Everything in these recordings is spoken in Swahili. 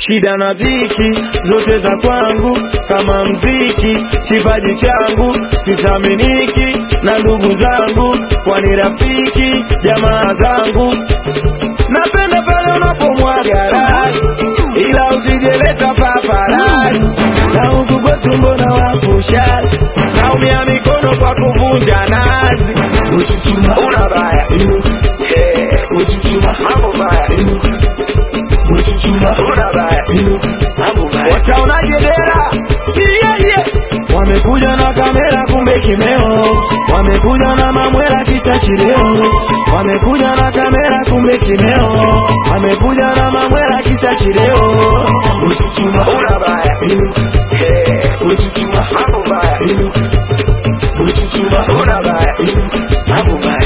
shida na dhiki zote za kwangu kama mziki, kipaji changu sithaminiki na ndugu zangu, kwani rafiki jamaa zangu. Napenda pale unapomwaga rasi, ila usijeleta paparasi, na huku kwetu mbona wapusha, naumia mikono kwa kuvunja nazi. Uchuchuma, Una baya inuka, Eh, uchuchuma, mambo baya inuka, uchuchuma, una baya inuka, mambo baya wataonaje dera yeah, yeah. wamekuja na kamera kumbe kimeo wamekuja na mamwela kisa chileo wamekuja na kamera kumbe kimeo wamekuja na mamwela kisa chileo uchuchuma, una baya inuka, Eh, uchuchuma, mambo baya inuka, uchuchuma, una baya inuka. mambo baya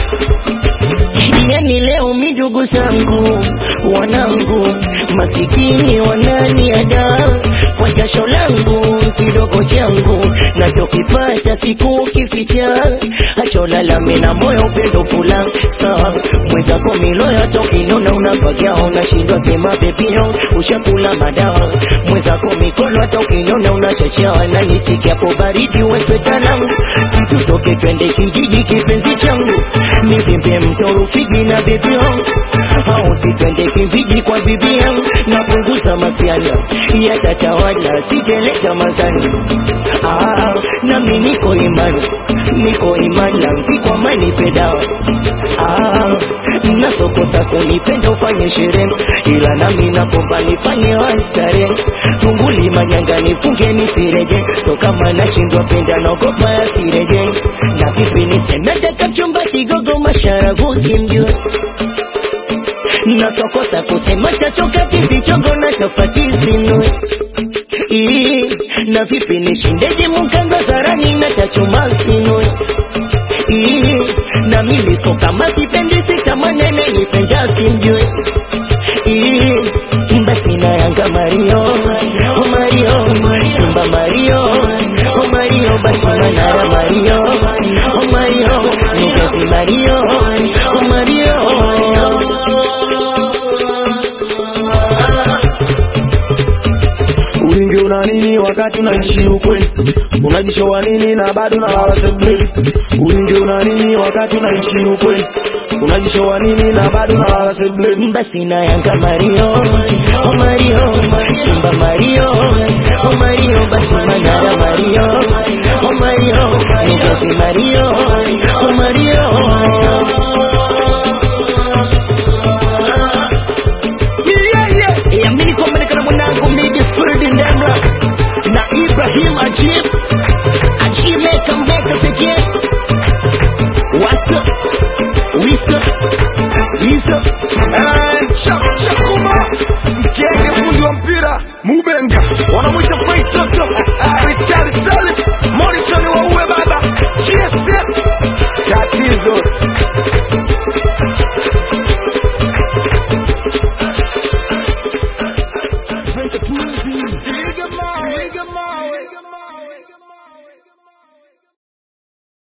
Yani leo mijugu zangu wanangu masikini wananiada kwa jasho langu kidogo changu nachokipata siku kificha acholalame na moyo upendo fula saa mwenzako miloya tokinona unapagia unashindwa sema bebio ushakula madawa mwenzako mikono hata ukinona unachachawa na nisikiapo baridi wesweta langu situtoke twende kijiji kipenzi changu nivimbe mto Rufiji na bibi yangu au twende kimbiji kwa bibi yangu napunguza masiala yatatawala sijeleta mazani ah, nami niko imani niko imani kwa mani pedawa ah, nasokosa kunipenda ufanye sherehe ila nami nakomba nifanye wastare tunguli manyanga nifunge nisireje so kama nashindwa penda naogopa yasireje na vipi niseme daka chumba kigogo masharabu simjue nasokosa kusema chachoka kisichogo na tofati sinue Ii, na vipi nishindeje mukanga zarani na tachuma sinue Ii, na mimi so kama sipendi kama nene nipenda simjue Ii, basi na yanga Mario oh Mario Simba Mario oh Mario basi manara Mario oh Mario Nugasi Mario oh Mario Ulingi una nini wakati unaishi ukweli? Unajishowa nini na bado na lala sebuleni? Ulingi una nini wakati unaishi ukweli? Unajishowa nini na bado na lala sebuleni? basi na yanga Mario oh Mario Simba Mario oh Mario basi manara Mario oh Mario Nugasi Mario